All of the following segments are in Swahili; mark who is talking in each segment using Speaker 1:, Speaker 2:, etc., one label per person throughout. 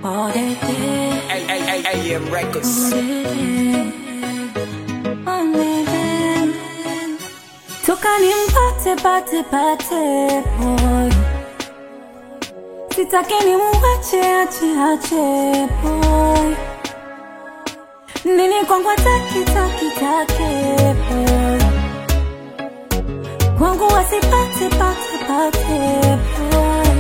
Speaker 1: all day, day,
Speaker 2: AM Records.
Speaker 1: all day, day. Toka nimpate pate pate boy, sitaki nimuache ache ache boy, nini kwangu ataki taki take boy, kwangu wasipate pate pate boy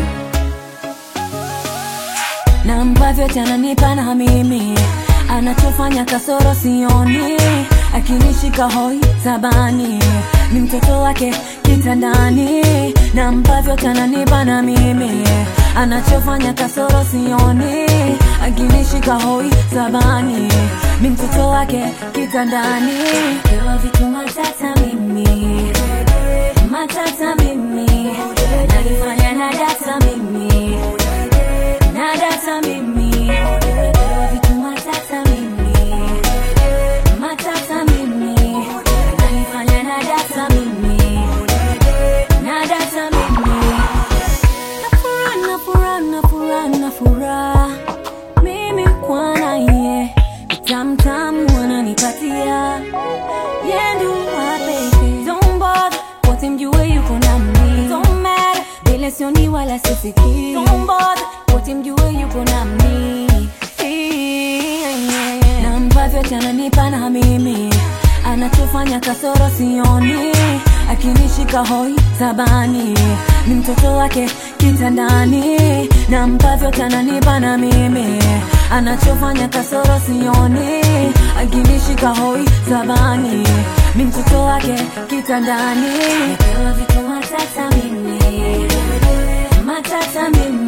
Speaker 1: na ambavyo tananipa na mimi anachofanya kasoro sioni akinishika hoi tabani ni mtoto wake kitandani na ambavyo tananipa na mimi anachofanya kasoro sioni akinishika hoi tabani ni mtoto wake kitandani Pewa vitu matata mimi matata mimi nalifanya na data mimi na data mimi Pewa vitu matata mimi matata mimi nalifanya na data mimi na data mimi na furaha na furaha na furaha na furaha mimi kwana ye tamtamu wananipatia yendu wapeke don't bother wote mjue yuko na mimi don't matter vile sioni wala sisiki don't bother wote mjue yuko na mimi na ambavyo tananipa na mimi anachofanya kasoro sioni akinishika hoi tabani ni mtoto wake kitandani na ambavyo tananipa na mimi anachofanya kasoro sioni akinishika hoi tabani ni mtoto wake kitandani Napewa vitu matata mimi matata mimi